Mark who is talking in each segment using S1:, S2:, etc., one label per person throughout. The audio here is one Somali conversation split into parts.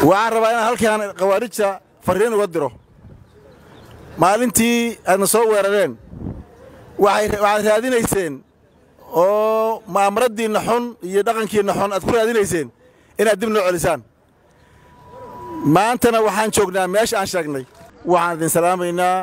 S1: waxaan rabaa inaan halkaan khawaarijta farriin uga diro maalintii aadna soo weerareen waxaad raadinayseen oo ma'amaraddiinna xun iyo dhaqankiinna xun aad ku raadinayseen inaad dib noo celisaan maantana waxaan joognaa meesha aan sheegnay waxaan idin salaamaynaa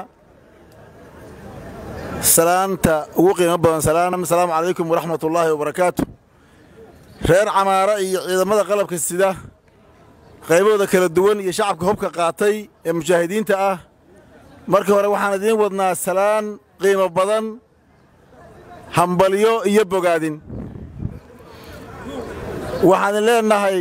S1: salaanta ugu qiimo badan asalaamu calaykum waraxmatullaahi wabarakaatu reer camaara iyo ciidamada qalabka sida qaybahooda kala duwan iyo shacabka hubka qaatay ee mujaahidiinta ah marka hore waxaan idiin wadnaa salaan qiimo badan hambalyo iyo bogaadin waxaan idin leennahay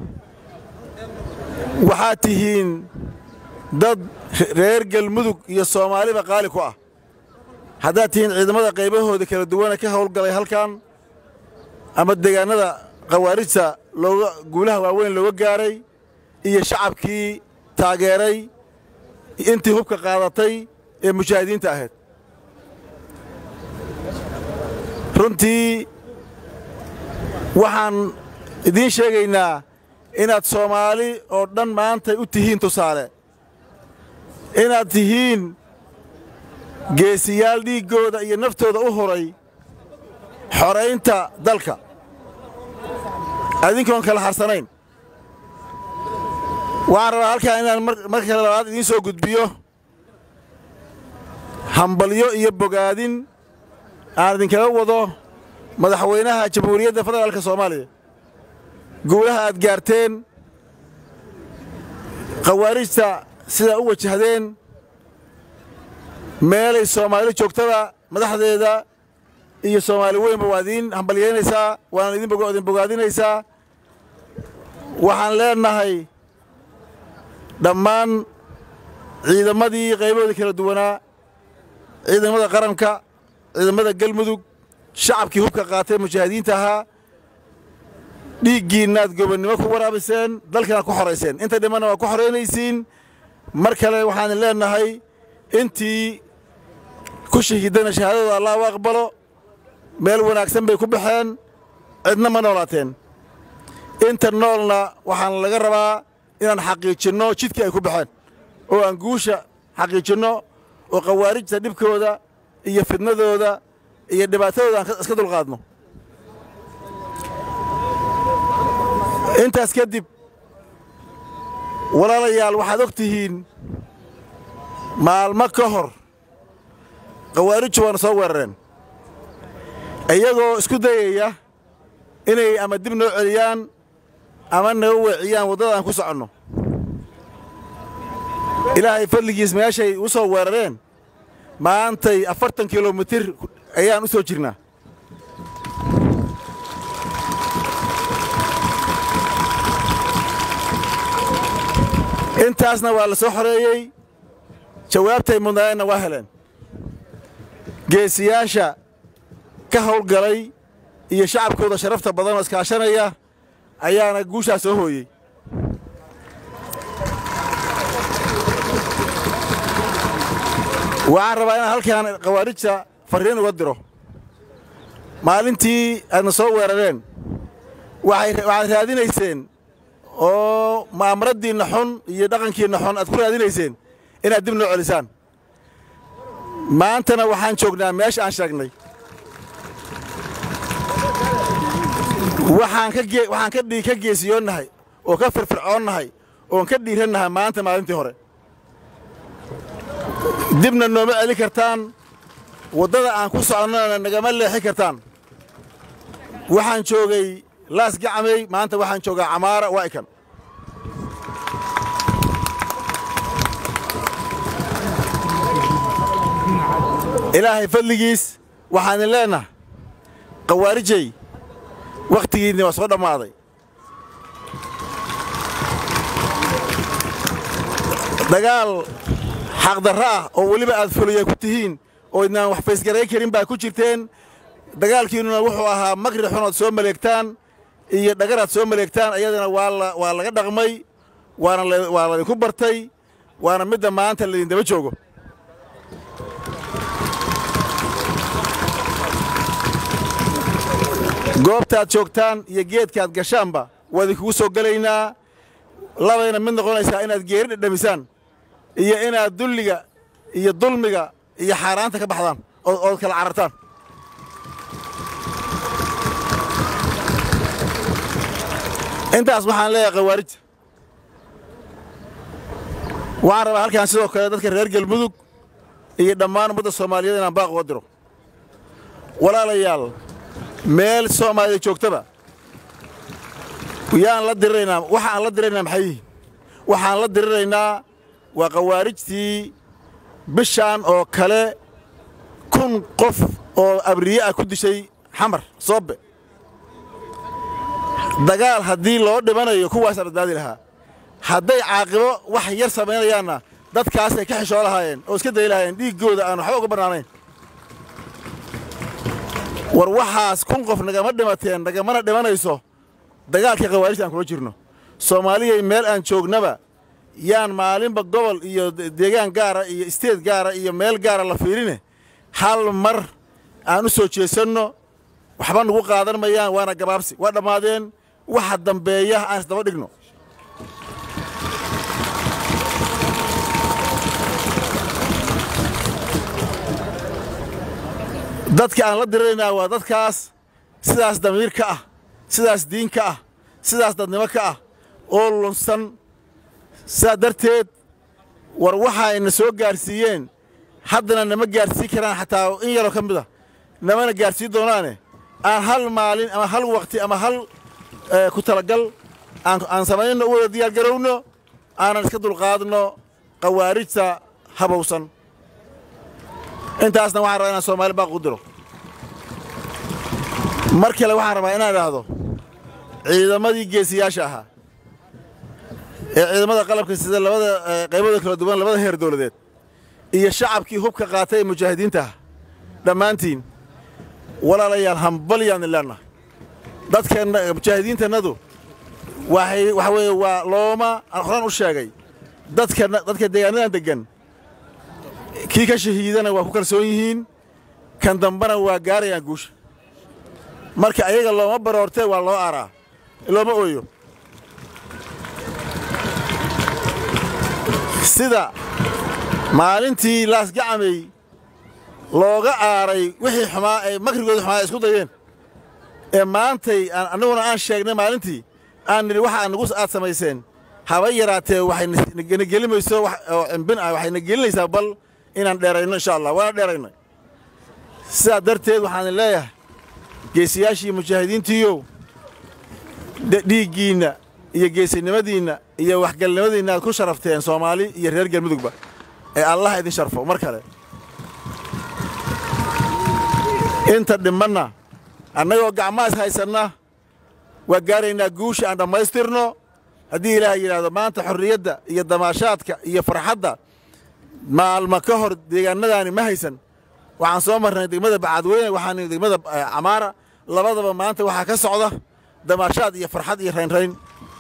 S1: waxaad tihiin dad reer galmudug iyo soomaaliba qaali ku ah haddaad tihiin ciidamada qaybahooda kala duwana ka howlgalay halkan ama deegaannada khawaarijta looga guulaha waaweyn looga gaaray iyo shacabkii taageeray intii hubka qaadatay ee mujaahidiinta ahayd runtii waxaan idiin sheegaynaa inaad soomaali oo dhan maanta u tihiin tusaale inaad tihiin geesiyaal dhiiggooda iyo naftooda u huray xoraynta dalka adinkoon kala harsanayn waxaan rabaa halkaan inaan marka kale labaad idiin soo gudbiyo hambalyo iyo bogaadin aan idinkaga wado madaxweynaha jamhuuriyadda federaalka soomaaliya guulaha aad gaarteen khawaarijta sidaa u wajahdeen meelay soomaali joogtada madaxdeeda iyo soomaali weynba waa idiin hambalyaynaysaa waana idin bogaadinaysaa waxaan leennahay dhammaan ciidamadii qaybahoodii kala duwanaa ciidamada qaranka ciidamada galmudug shacabkii hubka qaatay mujaahidiinta ahaa dhiiggiinnaad gobonnimo ku waraabiseen dalkanaad ku xorayseen inta dhimanna waa ku xoraynaysiin mar kale waxaan leennahay intii ku shahiidana shahaadadooda allah u aqbalo meel wanaagsan bay ku baxeen cidna ma noolaateen inta noolna waxaan laga rabaa inaan xaqiijinno jidkii ay ku baxeen oo aan guusha xaqiijinno oo khawaarijta dhibkooda iyo fidnadooda iyo dhibaatadooda aan iska dulqaadno intaas kadib walaalayaal waxaad og tihiin maalmo ka hor khawaarijtu waana soo weerareen iyagoo isku dayaya inay ama dib noo celiyaan ama naga weeciyaan waddada aan ku soconno ilaahay fadligiis meeshay u soo weerareen maantay afartan kilomitir ayaan u soo jirnaa intaasna waa la soo xoreeyey jawaabtay mudnaayeenna waa heleen geesiyaasha ka howlgalay iyo shacabkooda sharafta badan oo iskaashanaya ayaana guushaas soo hooyey waxaan rabaa inaan halkaan khawaarijta farriin uga diro maalintii aadna soo weerareen waxaad raadinayseen oo ma'amaraddiinna xun iyo dhaqankiinna xun aad ku raadinayseen inaad dib noo celisaan maantana waxaan joognaa meesha aan sheegnay waxaan ka geesiyoonnahay oo ka firfircoonnahay oon ka dhiirannahay maanta maalintii hore dibna nooma celin kartaan waddada aan ku soconnona nagama leexi kartaan waxaan joogay laas gacmay maanta waxaan joogaa camaara waa'ikan ilaahay fadligiis waxaan idin leennaha khawaarijay wakhtigiinni waa soo dhammaaday dagaal xaqdarro ah oo weliba aad fuliya ku tihiin oo idnaan wax faysgarayn karin baa ku jirteen dagaalkiinnuna wuxuu ahaa makri xunood soo maleegtaan iyo dhagaraad soo maleegtaan ayadana waa laga dhaqmay waa laydinku bartay waana midda maanta laydin daba joogo goobtaad joogtaan iyo geedkaad gashaanba waa idinkugu soo gelaynaa labayna mid noqonaysaa inaad geeri dhedhamisaan iyo inaad dulliga iyo dulmiga iyo xaaraanta ka baxdaan ood kala carartaan intaas waxaan leeyahay khawaarijta waxaan rabaa halkaan sidoo kale dadka reer galmudug iyo dhammaan ummadda soomaaliyeed inaan baaq uga diro walaalayaal meel soomaalida joogtaba yaan la diriraynaa waxa aan la diriraynaa maxay yihiin waxaan la diriraynaa waa khawaarijtii bishaan oo kale kun qof oo abriye ah ku dishay xamar soobe dagaal haddii loo dhimanayo kuwaasaan badbaadi lahaa hadday caaqibo wax yar samaynayaanna dadkaasay ka xishoo lahaayeen oo iska dayi lahaayeen dhiiggooda aan waxba uga bannaanayn war waxaas kun qof nagama dhimateen nagamana dhimanayso dagaalkii khawaarijta aan kula jirno soomaaliyay meel aan joognaba yaan maalinba gobol iyo deegaan gaara iyo isteed gaara iyo meel gaara la fiirine hal mar aan u soo jeesanno waxba nagu qaadan mayaan waana gabaabsi waa dhammaadeen waxa dambeeya aan isdaba dhigno dadka aan la diriraynaa waa dadkaas sidaas damiir ka ah sidaas diin ka ah sidaas dadnimo ka ah oo lunsan sidaa darteed war waxayna soo gaarsiiyeen haddana nama gaarsiin karaan xataa in yaroo ka mid a namana gaarsiin doonaane aan hal maalin ama hal wakhti ama hal ku talagal aan samayno u wada diyaargarowno aanan iska dulqaadno khawaarijta habowsan intaasna waxaan rabaa inaan soomaali baaq u diro mar kale waxaan rabaa inaan idhaahdo ciidamadii geesiyaasha ahaa ee ciidamada qalabka sida labada qaybada kala duwan labada heer dowladeed iyo shacabkii hubka qaatay ee mujaahidiinta ah dhammaantiin walaalayaal hambalyaanni leennahay dadkeenna mujaahidiintannadu waxay waxa weeye waa looma aan horaan u sheegay dadka dadka deegaanadan deggan kii ka shahiidana waa ku kalsoon yihiin kan dambana waa gaarayaan guusha marka ayaga looma baroortee waa loo aaraa looma ooyo sida maalintii laasgacamay looga aaray wixii xumaa ay makrigooda xumaa ay isku dayeen ee maantay annaguna aan sheegnay maalintii aan nidhi waxa nagu aad samayseen haba yaraatee waxay na gelimayso oo cimbin ah waxay na gelinaysaa bal inaan dheerayno insha allah waana dheeraynay sidaa darteed waxaan leeyahay geesiyaashii mujaahidiintiiyow dhiiggiinna iyo geesinimadiinna iyo waxgalnimadiinna aad ku sharafteen soomaali iyo reer galmudugba ee allah idin sharfo mar kale inta dhimanna annagoo gacmahaas haysanna waa gaaraynaa guusha aan dhammaystirno haddii ilaahay yidhaahdo maanta xorriyadda iyo damaashaadka iyo farxadda maalma ka hor deegaannadaani ma haysan waxaan soo marnay degmada bacadweyne waxaan degmada camaara labadaba maanta waxaa ka socda damaashaad iyo farxad iyo raynrayn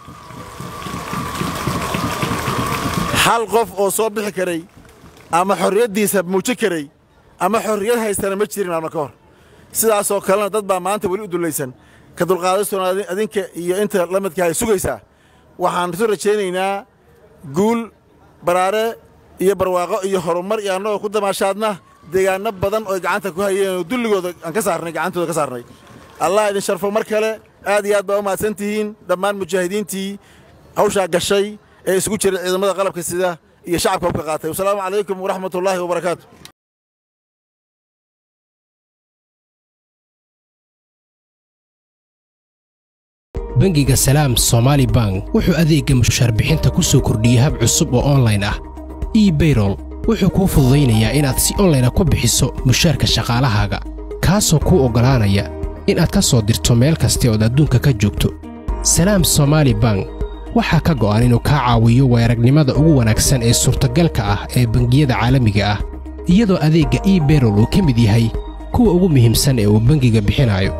S1: hal qof oo soo bixi karay ama xorriyaddiisa muuji karay ama xorriyad haystana ma jirin maalma ka hor sidaasoo kalena dad baa maanta weli u dullaysan ka dulqaadastoona adinka iyo inta la midka hay sugaysaa waxaan isu rajaynaynaa guul baraare iyo barwaaqo iyo horumar iyo annagoo ku damaashaadna deegaanno badan oo gacanta ku hayeen oo dulligooda aan ka saarnay gacantooda ka saarnay allah idin sharfo mar kale aad iyo aad baa u mahadsan tihiin dhammaan mujaahidiintii hawshaa gashay ee isugu jiray ciidamada qalabka sida iyo shacabka hubka qaatay wasalaamu calaykum waraxmat ullaahi wabarakaatu
S2: bangiga salaam somaali bank wuxuu adeegga mushaarbixinta ku soo kordhiyey hab cusub oo onlayn ah ebayrol wuxuu kuu fududaynayaa inaad si onlayna ku bixiso mushaarka shaqaalahaaga kaasoo kuu oggolaanaya inaad ka soo dirto meel kasta ood adduunka ka joogto salaam somaali bank waxaa ka go'an inuu kaa caawiyo weeragnimada ugu wanaagsan ee suurtagalka ah ee bangiyada caalamiga ah iyadoo adeegga ebayrol uu ka mid yahay kuwa ugu muhiimsan ee uu bangiga bixinayo